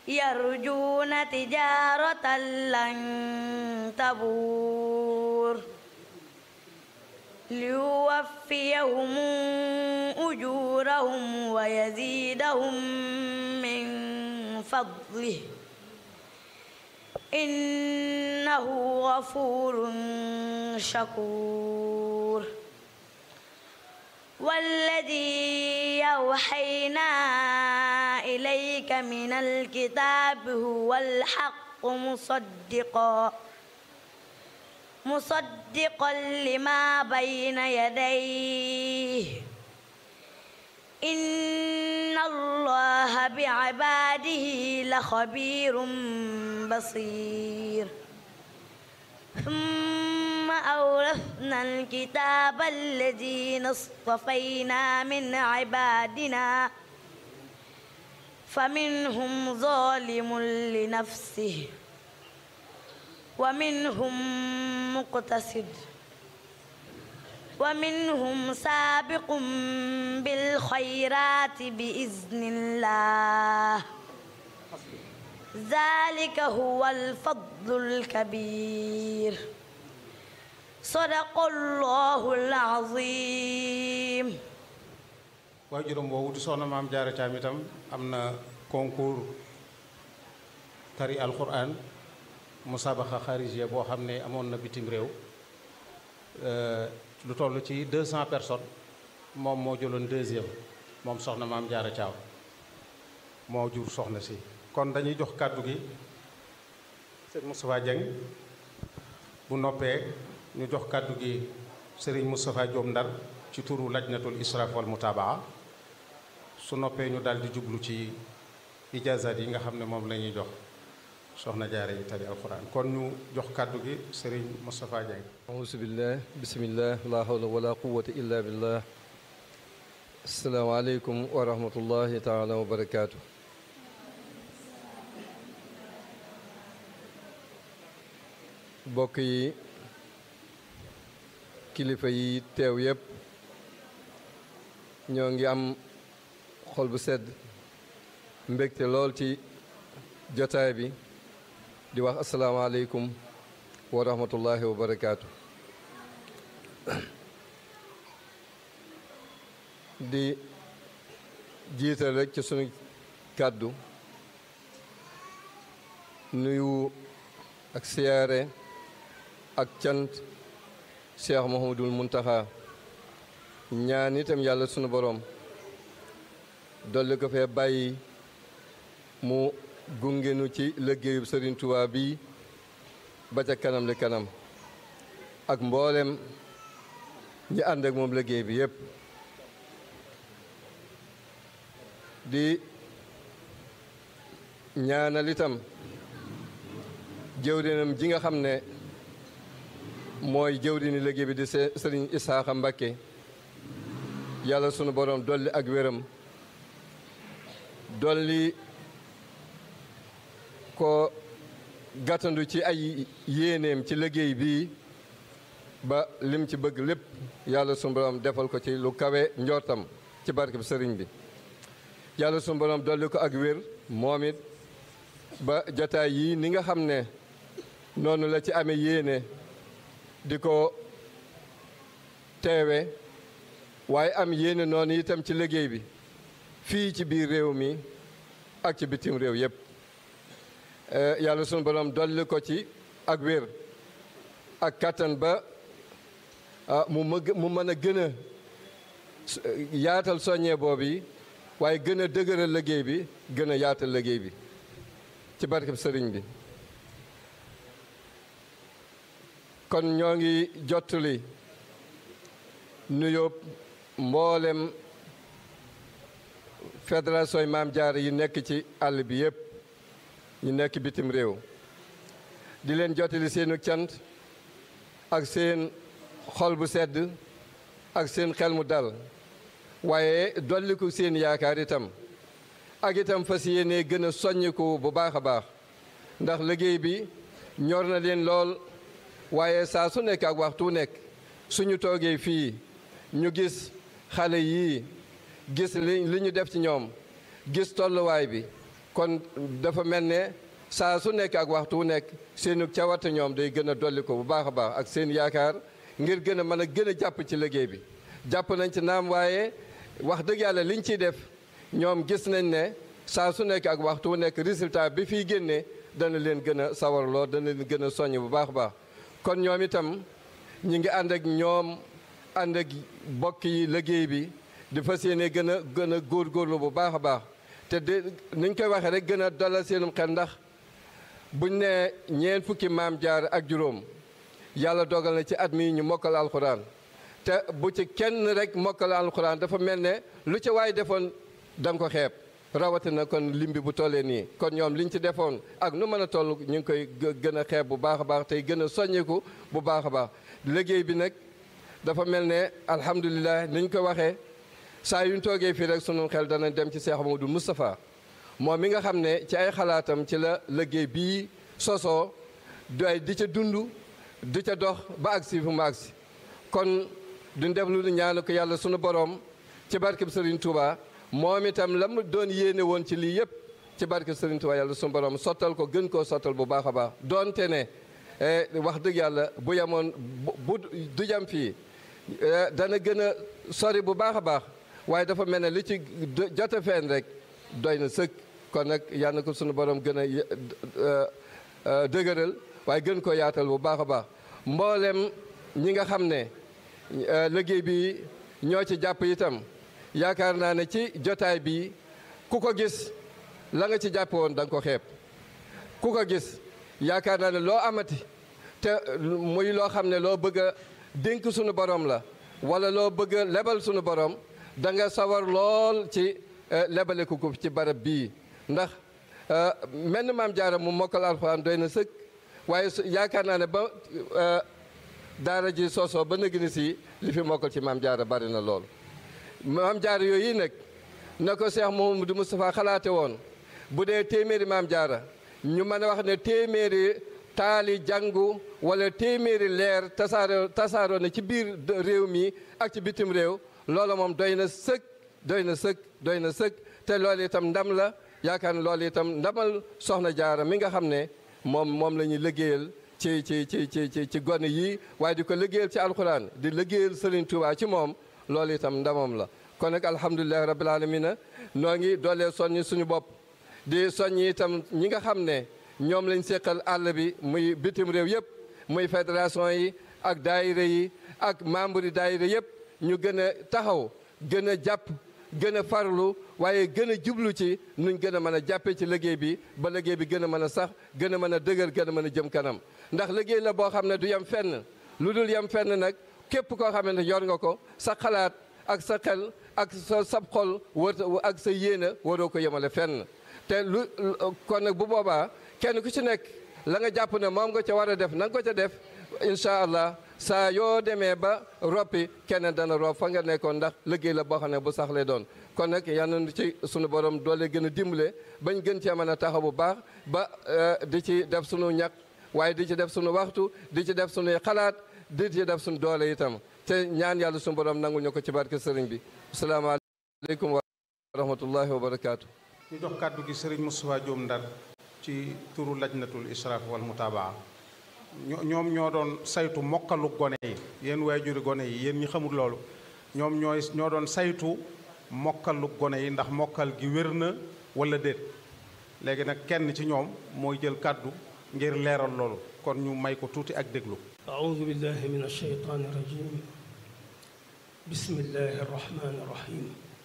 يرجون تجارة لن تبور ليوفيهم أجورهم ويزيدهم من فضله إنه غفور شكور والذي أوحينا إليك من الكتاب هو الحق مصدقا مصدقا لما بين يديه إن الله بعباده لخبير بصير ثم أورثنا الكتاب الذين اصطفينا من عبادنا فمنهم ظالم لنفسه ومنهم مقتصد ومنهم سابق بالخيرات بإذن الله ذلك هو الفضل الكبير صدق الله العظيم waaye juróom boobu di soxna maam jaara caam itam am na concours tari alquran musabaxa xarijia boo xam ne amoon na bitim réew lu toll ci 200 personnes moom moo jëloon deuxième moom soxna maam jaara caaw moo jur soxna si kon dañuy jox kàddu gi sëñ Moustapha Dieng bu noppee ñu jox kàddu gi sëriñ Moustapha Diom Ndar ci turu lajnatul israf wal mutabaa su noppee ñu daal di jublu ci ijazat yi nga xam ne moom la ñuy jox soxna jaare yi tari alquran kon ñu jox kàddu gi sëriñ Moustapha Dieng auzu billah bismillah la hawla wala quwwata illa billah asalaamaaleykum wa rahmatullahi taala wa barakaatu bokk yi kilifa yi teew yépp ñoo ngi am xol bu sedd mbégte lool ci jotaay bi di wax asalaamaaleykum wa rahmatullahi wa barakaatu di jiital rek ci sunu kàddu nuyu ak siyaare ak cant cheikh Mouhamadul Muntaxa ñaan itam yàlla sunu borom dolli ko fee bàyyi mu gungenu ci liggéeyub Sëriñ Tuubaa bi ba ca kanam li kanam ak mboolem ñi ànd ak moom liggéey bi yépp di ñaanal itam jëwrinam ji nga xam ne mooy jëwrini liggéey bi di sëriñ Isaaxa Mbakke yàlla sunu borom dolli ak wéram dolli ko gàttandu ci ay yéeneem ci liggéey bii ba lim ci bëgg lépp yàlla sunu borom defal ko ci lu kawe njortam ci barke bi sëriñ bi yàlla sunu borom dolli ko ak wér moom it ba jataay yii ni nga xam ne noonu la ci amee yéene di ko teewe waaye am yéene noonu itam ci liggéey bi fii ci biir réew mi ak ci bitim réew yépp yàlla sunu borom dolli ko ci ak wér ak kattan ba mu mëg mu mën a gën a yaatal soññee boobu waaye gën a dëgëral liggéey bi gën a yaatal liggéey bi ci barkeb sëriñ bi kon ñoo ngi jottali nuyoo mboolem fédération yi maam jaar yi nekk ci àll bi yépp ñu nekk bitim réew di leen jottali seenu cant ak seen xol bu sedd ak seen xel mu dal waaye dolliku seen yaakaar itam ak itam fas yéene gën a soññiku bu baax a baax ndax liggéey bi ñor na leen lool waaye saa su nekk ak waxtu nekk suñu toogee fii ñu gis xale yii gis li li ñu def ci ñoom gis tolluwaay bi kon dafa mel ne saa su nekk ak waxtu wu nekk seenu cawarte ñoom day gën a dolli ko bu baax a baax ak seen yaakaar ngir gën a mën a gën a jàpp ci liggéey bi jàpp nañ ci naam waaye wax dëgg yàlla liñ ciy def ñoom gis nañ ne saa su nekk ak waxtu wu nekk résultat bi fiy génnee dana leen gën a sawarloo dana leen gën a soññ bu baax a baax kon ñoom itam ñi ngi ànd ak ñoom ànd ak bokk yi liggéey bi di fas yéene gën a gën a góorgóorlu bu baax a baax te de niñ koy waxee rek gën a dalal seenum xel ndax buñ ne ñeen fukki maam jaar ak juróom yàlla dogal na ci at mi ñu mokkal alxuraan te bu ci kenn rek mokkal alxuraan dafa mel ne lu ci waay defoon da nga ko xeeb rawatina kon lim bi bu tollee nii kon ñoom liñ ci defoon ak nu mën a toll ñu ngi koy gën a xeeb bu baax a baax tey gën a soññeeku bu baax a baax liggéey bi nag dafa mel ne alhamdulilah niñ ko waxee saa yuñ toogee fii rek sunu xel dana dem ci Cheikh Amadou Moustapha moom mi nga xam ne ci ay xalaatam ci la liggéey bii sosoo doy di ca dund di ca dox ba agsi fu mu agsi kon duñ def lu ñaanu ko yàlla sunu borom ci barkeb Serigne Touba moom itam la mu doon yéene woon ci lii yëpp ci barkeb Serigne Touba yàlla sunu borom sottal ko gën koo sottal bu baax a baax doonte ne wax dëgg yàlla bu yemoon bu du jam fii dana gën a sori bu baax a baax waaye dafa mel ne li ci jote feen rek doy na sëkk kon nag yal na ko sunu borom gën a dëgëral waaye gën ko yaatal bu baax a baax mboolem ñi nga xam ne liggéey bi ñoo ci jàpp itam yaakaar naa ne ci jotaay bi ku ko gis la nga ci jàpp woon da nga ko xeeb ku ko gis yaakaar naa ne loo amati te muy loo xam ne loo bëgg a dénk sunu borom la wala loo bëgg a lebal sunu borom da nga sawar lool ci lebale ko ko ci barab bii ndax menn maam jaara mu mokkal alxuraan doy na sëkk waaye yaakaar naa ne ba daara ji soosoo ba nëgg ni si li fi mokkal ci maam jaara bari na lool maam jaara yooyu nag na ko Cheikh Mouhamadou Moustapha xalaate woon bu dee téeméeri maam jaara ñu mën a wax ne téeméeri taali jàngu wala téeméeri leer tasaaro tasaaroo na ci biir réew mi ak ci bitim réew loola moom doy na sëkk doy na sëkk doy na sëkk te loolu itam ndam la yaakaar ne loolu itam ndamal soxna jaara mi nga xam ne moom moom la ñuy liggéeyal ci ci ci ci ci ci gone yii waaye di ko liggéeyal ci alxuraan di liggéeyal Serigne Touba ci moom loolu itam ndamam la kon nag alhamdulilahi rabbil alamina noo ngi doolee soññi suñu bopp di soññi itam ñi nga xam ne ñoom lañ séqal àll bi muy bitim réew yëpp muy fédération yi ak daayira yi ak membre yi daayira yëpp ñu gën a taxaw gën a jàpp gën a farlu waaye gën a jublu ci nuñ gën a mën a jàppee ci liggéey bi ba liggéey bi gën a mën a sax gën a mën a dëgër gën a mën a jëm kanam ndax liggéey la boo xam ne du yem fenn lu dul yem fenn nag képp koo xam ne yor nga ko sa xalaat ak sa xel ak sa sab xol war ak sa yéene waroo ko yemale fenn te lu kon nag bu boobaa kenn ku ci nekk la nga jàpp ne moom nga ca war a def na nga ko ca def incha allah saa yoo demee ba roppi keneen dana rob fa nga nekkoon ndax liggéey la boo xam ne bu sax lay doon kon nag yal nañu ci sunu borom doole gën a dimbale bañ gën cee mën a taxaw bu baax ba di ci def sunu ñaq waaye di ci def sunu waxtu di ci def sunuy xalaat di ci def sunu doole itam te ñaan yàlla sunu borom nangul ñu ko ci barke sëriñ bi asalaamaaleykum wa rahmatullahi wa barakaatu. ñu jox kàddu gi sëriñ Moustapha Diom Ndar ci turu lajnatul israaf wal mutabaa ñoom ñoo doon saytu mokkalu gone yi yéen waajuri gone yi yéen ñi xamul loolu ñoom ñooy ñoo doon saytu mokkalu gone yi ndax mokkal gi wér na wala déet léegi nag kenn ci ñoom mooy jël kàddu ngir leeral loolu kon ñu may ko tuuti ak déglu أعوذ بالله من الشيطان الرجيم بسم الله الرحمن الرحيم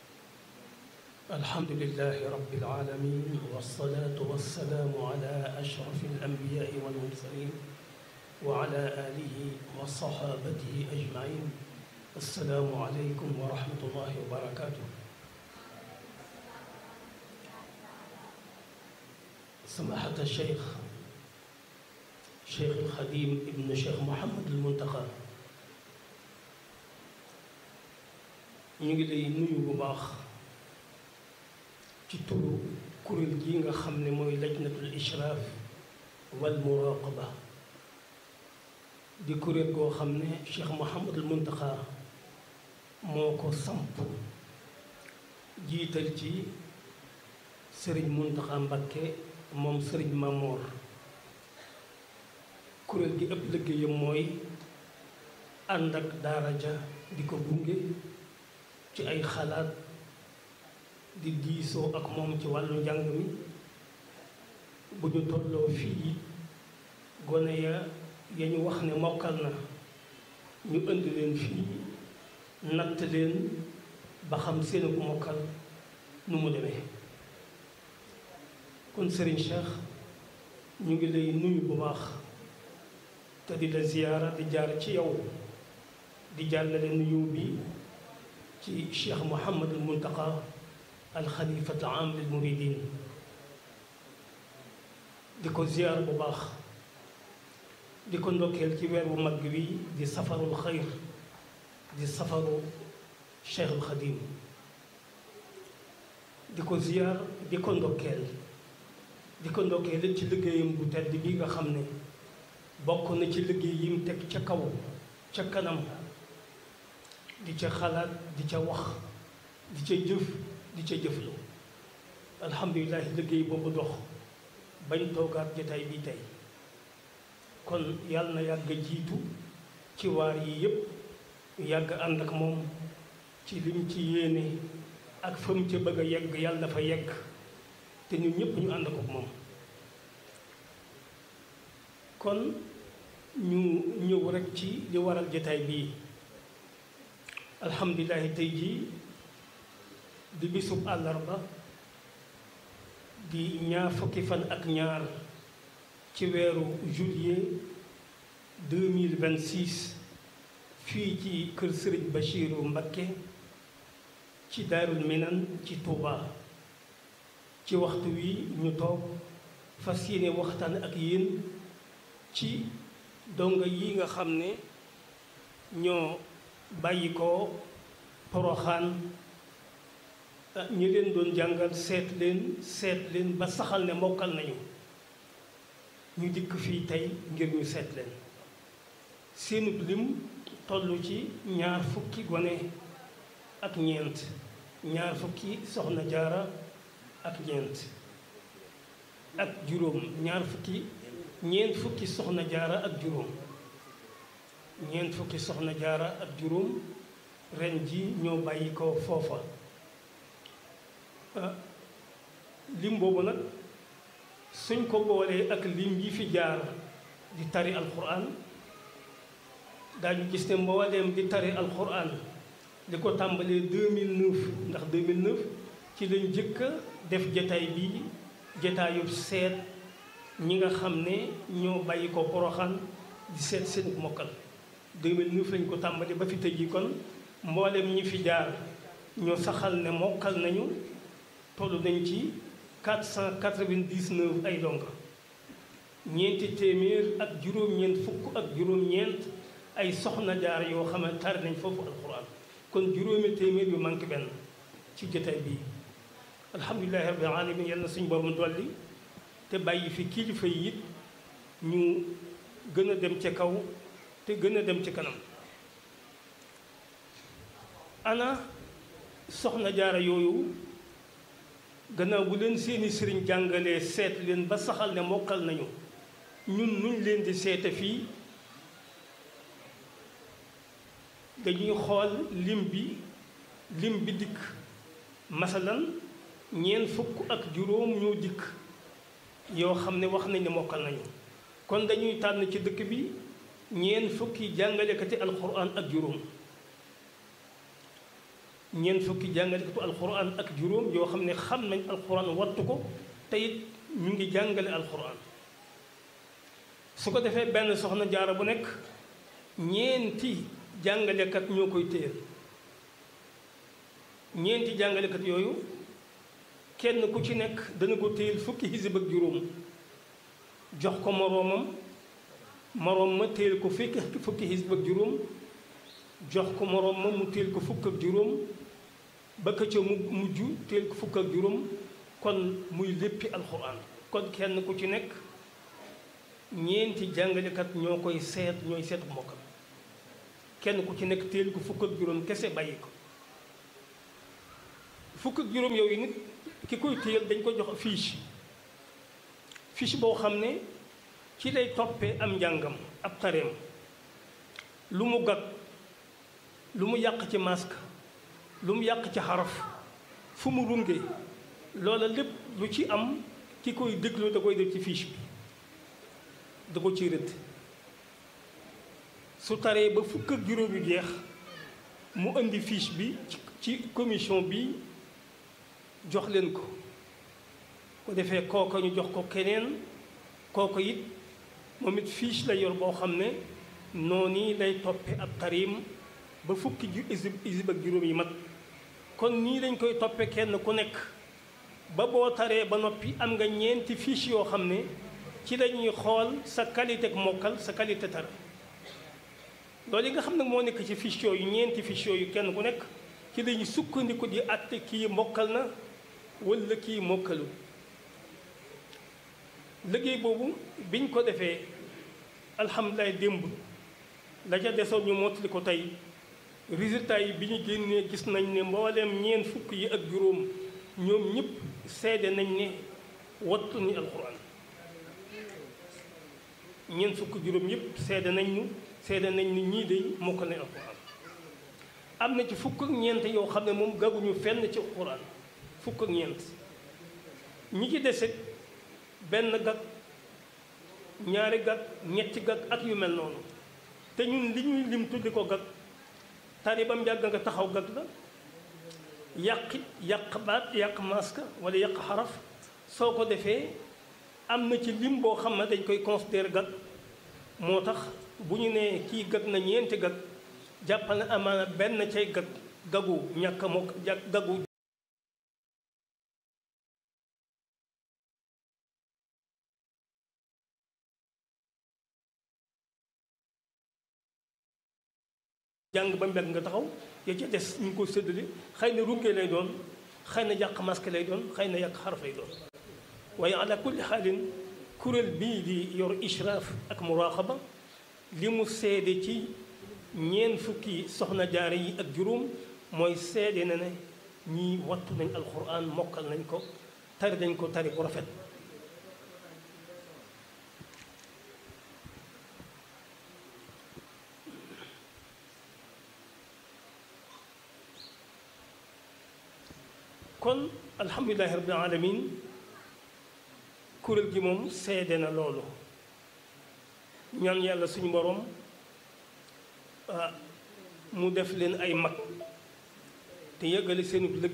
الحمد لله رب العالمين والصلاة والسلام على أشرف الأنبياء والمرسلين وعلى آله وصحابته أجمعين السلام عليكم ورحمة الله وبركاته سماحة الشيخ شيخ الخديم ابن شيخ محمد المنتقى ñu ngi lay nuyu bu baax ci turu kuréel gi nga xam ne mooy lajnatul ishraaf wal muraqaba di kuréel goo xam ne Cheikh Mouhamadul Muntaxa moo ko samp jiital ci sëriñ Muntaxa Mbakke moom sëriñ Mamoor kuréel gi ëpp liggéeyam mooy ànd ak daara ja di ko gunge ci ay xalaat di diisoo ak moom ci wàllu njàng mi bu ñu tolloo fii gone ya ya ñu wax ne mokkal na ñu indi leen fii natt leen ba xam seen ku mokkal nu mu demee kon Serigne Cheikh ñu ngi lay nuyu bu baax te di la ziyaara di jaar ci yow di jàllale nuyu bi ci Cheikh Mouhamadul Muntaqa al xalifat am lil muridin di ko ziyaar bu baax di ko ndokkeel ci weer bu mag wi di safarul xayr di safaru Cheikhul Xadim di ko ziyaar di ko ndokkeel di ko ndokkeel ci liggéeyam bu tedd bi nga xam ne bokk na ci liggéey yi mu teg ca kaw ca kanam di ca xalaat di ca wax di ca jëf di ca jëflu alhamdulilah liggéey boobu dox bañ toogaat jotaay bi tey kon yàlla na yàgg jiitu ci waar yi yépp yàgg ànd ak moom ci lim ci yéene ak fa mu ca bëgg a yegg yàlla na fa yegg te ñun ñëpp ñu ànd ko moom kon ñu ñëw rekk ci li waral jotaay bii alhamdulilahi tey jii di bisub àllarba di ñaar fukki fan ak ñaar ci weeru juillet 2026 fii ci kër sëriñ Bachiru Mbakke ci daarul minan ci Touba ci waxtu wi ñu toog fas yéene waxtaan ak yéen ci donga yi nga xam ne ñoo bàyyi ko poroxaan ñi leen doon jàngal seet leen seet leen ba saxal ne mokkal nañu ñu dikk fii tey ngir ñu seet leen seenub lim toll ci ñaar fukki gone ak ñeent ñaar fukki soxna jaara ak ñeent ak juróom ñaar fukki ñeent fukki soxna jaara ak juróom ñeent fukki soxna jaara ak juróom ren ji ñoo bàyyi ko foofa lim boobu nag suñ ko boolee ak lim yi fi jaar di tari alquran daañu gis ne mbooleem di tari alquran li ko tàmbalee 2009 ndax 2009 ci lañ jëkk a def jataay bi jataayu seet ñi nga xam ne ñoo bàyyi ko poroxaan di seet seen mokkal 2009 lañ ko tàmbali ba fi tëj yi kon mbooleem ñi fi jaar ñoo saxal ne mokkal nañu toll nañ ci 499 ay donga ñeenti téeméer ak juróom-ñeent fukk ak juróom-ñeent ay soxna jaar yoo xam ne tari nañ foofu alquran kon juróomi téeméer yu manqué benn ci jotaay bii alhamdulilahi rabbil alamin yal na suñu borom dolli te bàyyi fi kilifa yi it ñu gën a dem ca kaw te gën a dem ci kanam ana soxna jaara yooyu gannaaw bu leen seeni sëriñ jàngalee seet leen ba saxal ne mokkal nañu ñun nuñ leen di seete fii dañuy xool lim bi lim bi dikk masalan ñeent fukk ak juróom ñoo dikk yoo xam ne wax nañ ne mokkal nañu kon dañuy tànn ci dëkk bi ñeent fukki jàngalekati alquran ak juróom ñeent fukki jàngalekatu alquran ak juróom yoo xam ne xam nañ alquran wattu ko te it ñu ngi jàngale alquran su ko defee benn soxna jaara bu nekk ñeenti jàngalekat ñoo koy téyel ñeenti jàngalekat yooyu kenn ku ci nekk dana ko téyel fukki xisib ak juróom jox ko moroomam moroom ma téyel ko fukki fukki xisib ak juróom jox ko moroom ma mu téyel ko fukk ak juróom ba ka ca mu mujj téyel ko fukk ak juróom kon muy léppi alxuraan kon kenn ku ci nekk ñeenti jàngalekat ñoo koy seet ñooy seet bu mokkal kenn ku ci nekk téel ko fukk ak juróom kese bàyyi ko fukk ak juróom yooyu nit ki koy téyal dañ ko jox fiche fiche boo xam ne ci lay toppee am njàngam ab tareem lu mu gag lu mu yàq ci masque lu mu yàq ci xaraf fu mu runge loola lépp lu ci am ki koy déglu da koy def ci fiche bi da ko ciy rëdd su taree ba fukk ak juróom yu jeex mu indi fiche bi ci commission bi jox leen ko ko defee kooka ñu jox ko keneen kooka it moom it fiche la yor boo xam ne noonu lay toppe ab tarim ba fukki ju isib isib ak juróom yi mat kon nii lañ koy toppe kenn ku nekk ba boo taree ba noppi am nga ñeenti fiche yoo xam ne ci lañuy xool sa qualité ak mokkal sa qualité tar loolu yi nga xam nag moo nekk ci fiche yooyu ñeenti fiche yooyu kenn ku nekk ci lañuy sukkandiku di àtte kii mokkal na walla kii mokkalu liggéey boobu biñ ko defee alhamdulilah démb la ca desoon ñu mottali ko tey résultat yi bi ñu génnee gis nañ ne mbooleem ñeent fukk yi ak juróom ñoom ñëpp seede nañ ne wattu ni alxuraan ñeent fukk juróom yëpp seede nañ ñu seede nañ ni ñii de mokkal nañ alxuraan am na ci fukk ak ñeent yoo xam ne moom gaguñu fenn ci alxuraan fukk ak ñeent ñi ci dese benn gag ñaari gag ñetti gag ak yu mel noonu te ñun li ñuy lim tuddi ko gag tari bam yàgg nga taxaw gag la yàqi yàq baat yàq maska wala yàq xaraf soo ko defee am na ci lim boo xam ne dañ koy considérer gag moo tax bu ñu nee kii gag na ñeenti gag jàppal na amaana benn cay gag gagu ñàkk moo gagu jàng ba mbeg nga taxaw ya ca des ñu ngi ko séddale xëy na runkee lay doon xëy na yàq masque lay doon xëy na yàq xaraf lay doon waaye ala kulli xaalin kuréel bii di yor ishraaf ak muraqaba li mu seede ci ñeent fukki soxna jaare yi ak juróom mooy seede na ne ñii wattu nañ alquran mokkal nañ ko tari nañ ko tari bu rafet kon alhamdulilahi rabbil alamin kuréel gi moom seede na loolu ñaan yàlla suñu borom mu def leen ay mag te yëggale seenu liggéey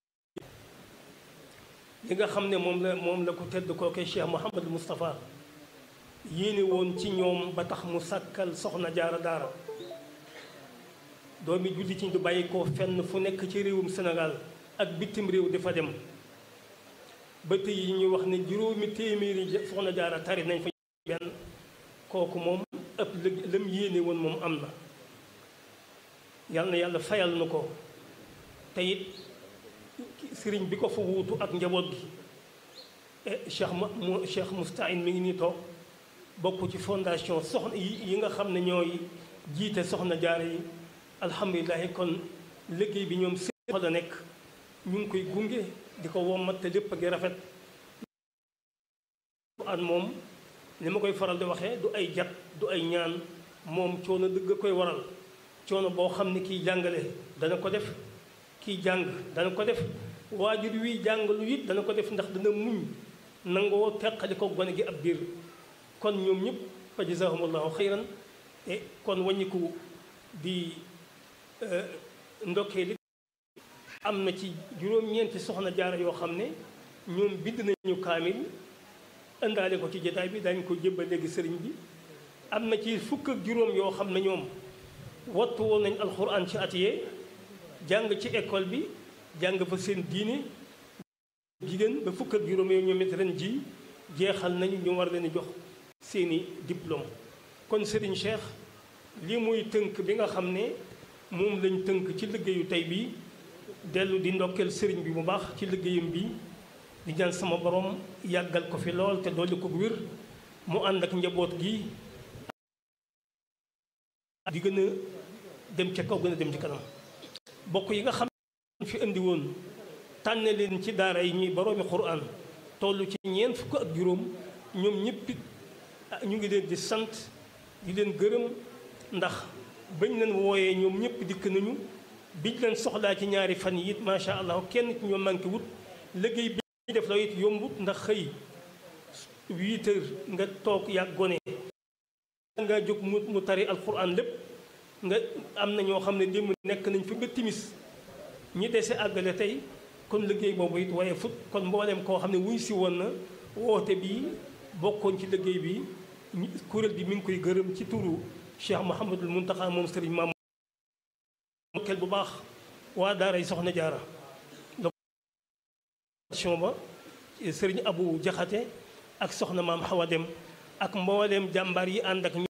li nga xam ne moom la moom la ko tedd kooke Cheikh Mouhamadou Moustapha yéene woon ci ñoom ba tax mu sàkkal soxna jaara daara doomi julli ci du bàyyi ko fenn fu nekk ci réewum Sénégal ak bitim réew dafa dem ba tey yi ñuy wax ne juróomi téeméeri soxna jaara tari nañ fa benn kooku moom ëpp lam yéene woon moom am na yal na yàlla fayal na ko te it sëriñ bi ko fa wuutu ak njaboot gi cheikh mu cheikh Moustahine mi ngi nii toog bokk ci fondation soxna yi nga xam ne ñooy jiite soxna jaara yi alhamdulilahi kon liggéey bi ñoom seen la nekk ñu ngi koy gunge di ko wommat te lépp a ngi rafet an moom li ma koy faral di waxee du ay jat du ay ñaan moom coono dëgg koy waral coono boo xam ne kiy jàngale dana ko def kiy jàng dana ko def waajur wi jàngalu it dana ko def ndax dana muñ nangoo teqali ko gone gi ab biir kon ñoom ñëpp fa jazaahumullahu xayran e kon wàññiku di ndokkee li am na ci juróom-ñeenti soxna jaara yoo xam ne ñoom bind nañu kaamil indaale ko ci jotaay bi dañ ko jébbal léegi sëriñ bi am na ci fukk ak juróom yoo xam ne ñoom wattu woon nañ alxuraan ci atiyee jàng ci école bi jàng fa seen diine jigéen ba fukk ak juróom yooyu ñoom it ren ji jeexal nañu ñu war leen jox seeni diplôme kon sëriñ Cheikh lii muy tënk bi nga xam ne moom lañ tënk ci liggéeyu tey bii dellu di ndokkeel sëriñ bi bu baax ci liggéeyam bi di ñaan sama borom yàggal ko fi lool te dolli ko wér mu ànd ak njaboot gi di gën a dem ca kaw gën a dem ci kanam bokk yi nga xam ne fi indi woon tànn leen ci daara yi ñuy boroomi Qur'an toll ci ñeent fukk ak juróom ñoom ñëpp it ñu ngi leen di sant di leen gërëm ndax bañ leen wooyee ñoom ñëpp dikk nañu biñ leen soxlaa ci ñaari fan yi it macha allah kenn ci ñoom manqué wut liggéey bi def la it yombut ndax xëy huit heures nga toog yàgg gone nga jóg mu mu tari alquran lépp nga am na ñoo xam ne démb nekk nañ fi nga timis ñi dese àggale tey kon liggéey boobu it waaye fut kon mboolem koo xam ne wuy si woon na woote bi bokkoon ci liggéey bi kuréel bi mi ngi koy gërëm ci turu Cheikh Mouhamadul Muntaxa moom sëriñ maam kel bu baax waa daaray soxna jaara location ba sëriñ Abu Jaxate ak soxna maam Xawa Dem ak mboolem jàmbaar yi ànd ak